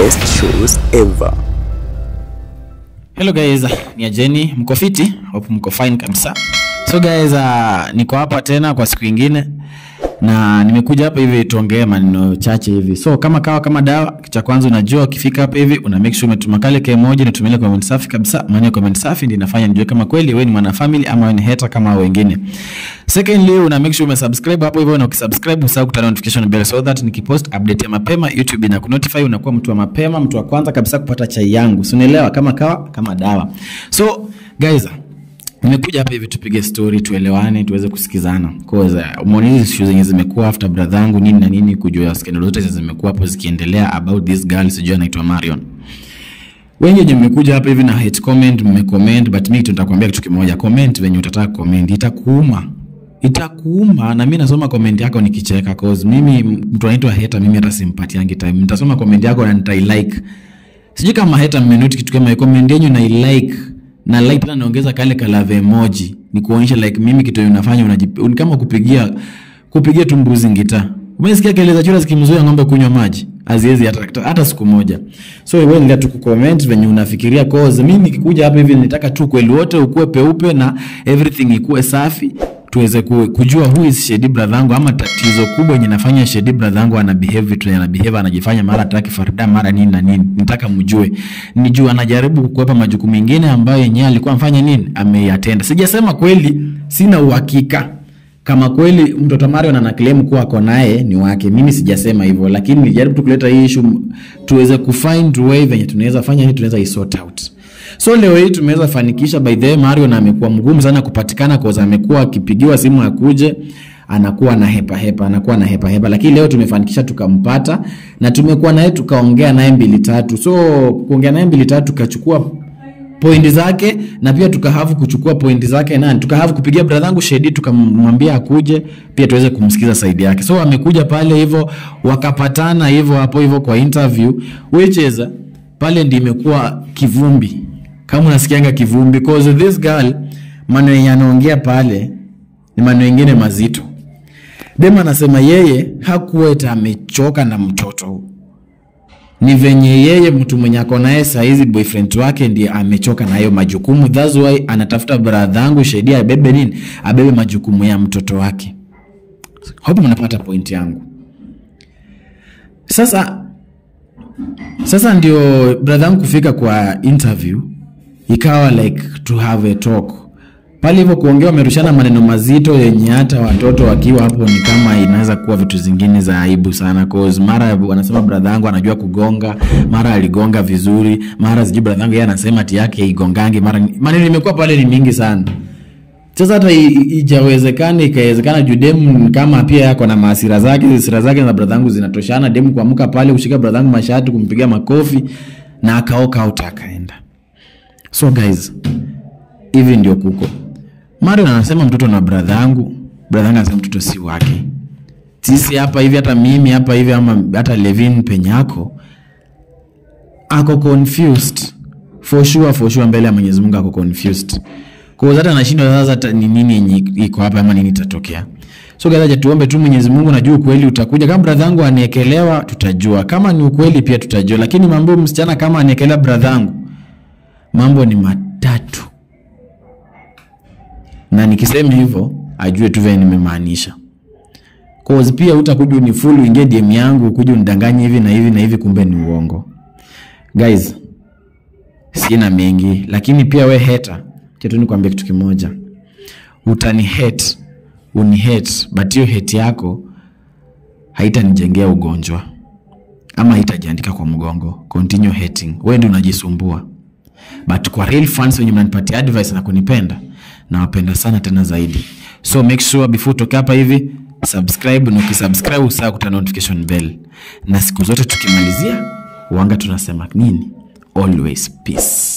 best shows ever. Hello guys, ni Ajeni, mko fiti? Hope mko fine kabisa. So guys, uh, niko hapa tena kwa siku ingine na nimekuja hapa hivi tuongee maneno chache hivi. So kama kawa kama dawa, kitu cha kwanza unajua ukifika hapa hivi una make sure umetuma kale ke moja nitumie comment safi kabisa. Maana comment safi ndio inafanya nijue kama kweli wewe ni mwana family ama wewe ni hater kama wengine. Secondly, una make sure umesubscribe hapo hivyo na ukisubscribe usahau kutana notification bell so that nikipost update ya mapema YouTube ina kunotify unakuwa mtu wa mapema, mtu wa kwanza kabisa kupata chai yangu. Si unaelewa kama kawa kama dawa. So guys, nimekuja hapa hivi tupige story tuelewane tuweze kusikizana cause uh, umeona hizi issue zenye zimekuwa after brother yangu nini na nini kujua scandal zote zenye zimekuwa hapo zikiendelea about this girl sijui anaitwa Marion wengi wenye mmekuja hapa hivi na hate comment mmecomment but mimi tutakwambia kitu kimoja comment venye utataka comment itakuuma itakuuma na mimi nasoma comment yako nikicheka cause mimi mtu anaitwa hater mimi hata simpatiangi time nitasoma comment yako na nitai like sijui kama hater mmenoti kitu kama hiyo comment yenu na like na like tena naongeza kale kalave emoji ni kuonyesha like mimi kitu unafanya unajip, ni kama kupigia kupigia tu mbuzi ngita umesikia kelele za chura zikimzuia ng'ombe kunywa maji haziwezi hata, hata siku moja so wewe ndio tu kucomment venye unafikiria cause mimi nikikuja hapa hivi nitaka tu kweli wote ukue peupe na everything ikuwe safi tuweze ku- kujua who is Shedi brother yangu ama tatizo kubwa yenye nafanya Shedi brother yangu ana behave vitu ana behave anajifanya mara ataki farida mara nini na nini nitaka mjue nijue anajaribu kukwepa majukumu mengine ambayo yenyewe alikuwa amfanya nini ameyatenda sijasema kweli sina uhakika kama kweli mtoto Marion ana claim kuwa ako naye ni wake mimi sijasema hivyo lakini nilijaribu tu kuleta hii issue tuweze kufind way venye tunaweza fanya hii tunaweza isort out so leo hii tumeweza fanikisha by the way Mario na amekuwa mgumu sana kupatikana kwa amekuwa akipigiwa simu akuje anakuwa na hepa hepa anakuwa na hepa hepa lakini leo tumefanikisha tukampata na tumekuwa naye tukaongea naye mbili tatu so kuongea naye mbili tatu tukachukua pointi zake na pia tukahavu kuchukua pointi zake nani tukahavu kupigia brother yangu Shedi tukamwambia akuje pia tuweze kumsikiza saidi yake so amekuja pale hivyo wakapatana hivyo hapo hivyo kwa interview which is pale ndi imekuwa kivumbi kama unasikianga kivumbi cause this girl maneno yenye anaongea pale ni maneno mengine mazito dem anasema yeye hakuwa eti amechoka na mtoto ni venye yeye mtu mwenye ako naye saizi boyfriend wake ndiye amechoka na hayo majukumu thats why anatafuta brother yangu Shedi abebe nini abebe majukumu ya mtoto wake hope mnapata point yangu sasa sasa ndio brother yangu kufika kwa interview ikawa like to have a talk pale hivyo kuongea wamerushana maneno mazito yenye hata watoto wakiwa hapo ni kama inaweza kuwa vitu zingine za aibu sana cause mara wanasema brother yangu anajua kugonga mara aligonga vizuri mara sijui brother yangu yeye anasema ati yake igongangi mara maneno imekuwa pale ni mingi sana sasa hata i- i- ijawezekana ikawezekana juu demu kama pia yako na maasira zake hasira zake na brother yangu zinatoshana demu kuamka pale kushika brother yangu mashati kumpiga makofi na akaoka out akaenda so guys hivi ndio kuko Marion anasema mtoto na brother yangu brother yangu anasema mtoto si wake sisi hapa hivi hata mimi hapa hivi ama hata Levin penyako ako confused for sure for sure mbele ya Mwenyezi Mungu ako confused kwa hiyo hata anashindwa sasa hata ni nini yenye iko hapa ama nini itatokea so guys acha tuombe tu Mwenyezi Mungu najua ukweli utakuja kama brother yangu aniekelewa tutajua kama ni ukweli pia tutajua lakini mambo msichana kama aniekelea brother yangu mambo ni matatu na nikisema hivyo ajue tu vile nimemaanisha cause pia utakuja unifull uingie DM yangu kuja unidanganye hivi na hivi na hivi kumbe ni uongo guys sina mengi lakini pia we hater acha tu nikwambie kitu kimoja utani hate uni hate but hiyo hate yako haitanijengea ugonjwa ama haitajiandika kwa mgongo continue hating wewe ndio unajisumbua but kwa real fans wenye mnanipatia advice na kunipenda nawapenda sana tena zaidi so make sure before utoke hapa hivi subscribe na ukisubscribe usaa kuta notification bell na siku zote tukimalizia wanga tunasema nini always peace